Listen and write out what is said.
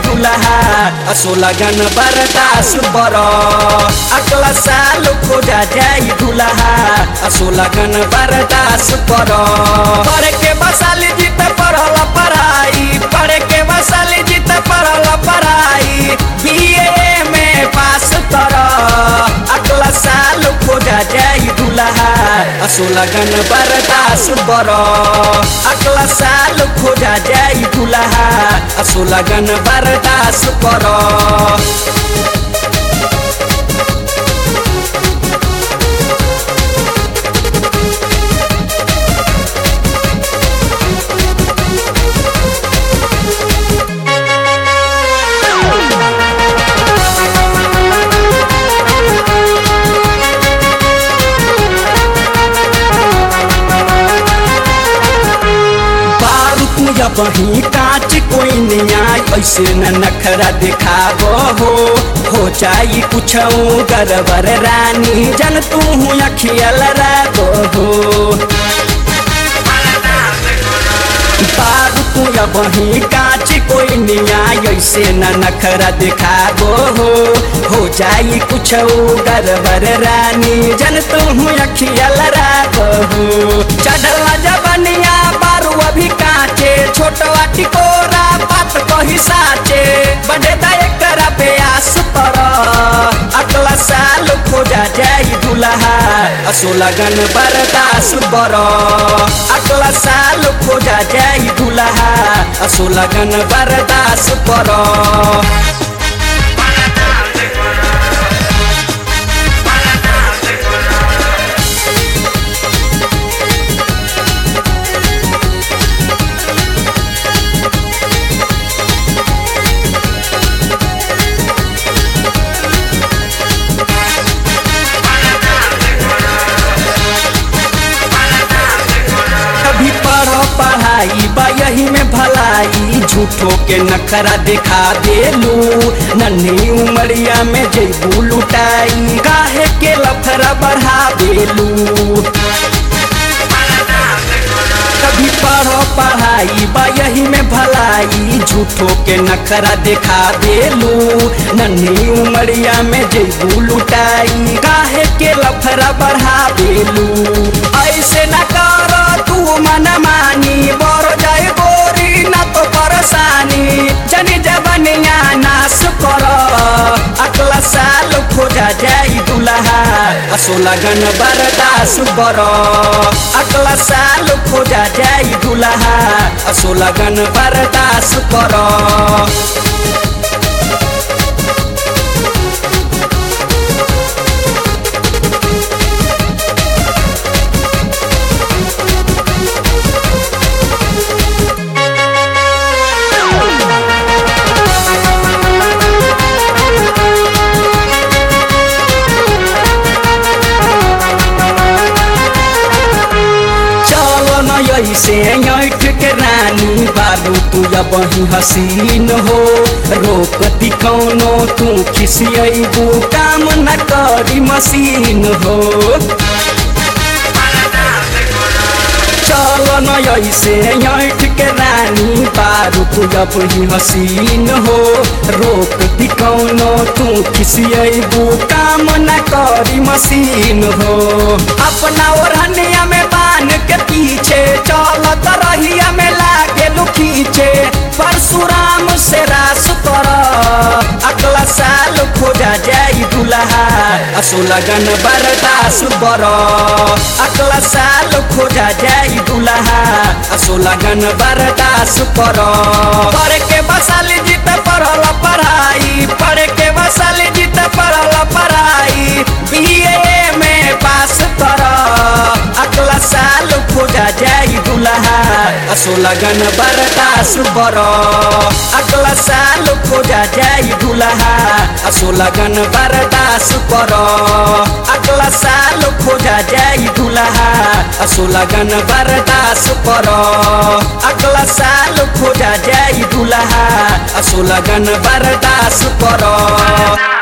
दुल्हा असो लगन बरदास बर अगला साल खोजा जाई दुल्हा असो लगन बरदास कर पढ़ के बसाली जीत पढ़ल पढ़ाई पढ़ के बसाली जीत पढ़ल पढ़ाई बीए में पास कर अगला साल खोजा जाई दुल्हा असो लगन बरदास बर अगला साल खोजा जाई दुल्हा असो लगन बरदास कर बारूद या बही कांच कोई न्याय ऐसे न नखरा दिखाबो हो हो जाई कुछ गरबर रानी जन तू अखियल रागो हो बारूद या बही कांच कोई न्याय ऐसे न नखरा दिखाबो हो हो जाई कुछ गरबर रानी जन तू अखियल रागो हो चढ़ल जबनिया बारू अभी काचे छोटवा टिकोरा बात कही साचे बड़े एकरा प्रयास कर अगला साल खोजा जाई दुल्हा असो लगन बरदास बर अगला साल खोजा जाई दुल्हा असो लगन बरदास कर कभी पढ़ो पढ़ाई बा यही में भलाई झूठो के नखरा दिखा देलू नन्ही उमरिया में जेबू लुटाई काहे के लफरा बढ़ा देलू कभी पढ़ो पढ़ाई बा यही में भलाई झूठो के नखरा दिखा देलू नन्ही उमरिया में जेबू लुटाई काहे के लफरा बढ़ा देलू ऐसे न कर तू मन मानी बर जाए गोरी न तो परेशानी जनी जबनिया नाश कर अगला साल खोजा जाई दुल्हा असो लगन बरदास बर अगला साल खोजा जाई दुल्हा असो लगन बरदास कर चलो न ऐसे ऐठ के रानी बालू तू या बही हसीन हो रोकती कौनो तू खिसियबू काम न करी मशीन हो चलो न ऐसे ऐठ के रानी बारू तू या बही हसीन हो रोकती कौनो तू खिसियबू काम न करी मशीन हो अपना ओढ़निया में बान के पीछे चलत रहिया में लागे खींचे परशुराम से रास कर अगला साल खोजा जाई दुल्हा असो लगन बरदास बर अगला साल खोजा जाई दुल्हा असो लगन बरदास कर पढ़ के बसाली जीत पढ़ल पढ़ाई पढ़ के बसाली जीत पढ़ल पढ़ाई बीए में पास कर अगला साल खोजा जाई दुल्हा असो लगन बरदास बर अगला साल खोजा जाई दुल्हा असो लगन बरदास कर अगला साल खोजा जाई दुल्हा असो लगन बरदास कर अगला साल खोजा जाई दुल्हा असो लगन बरदास कर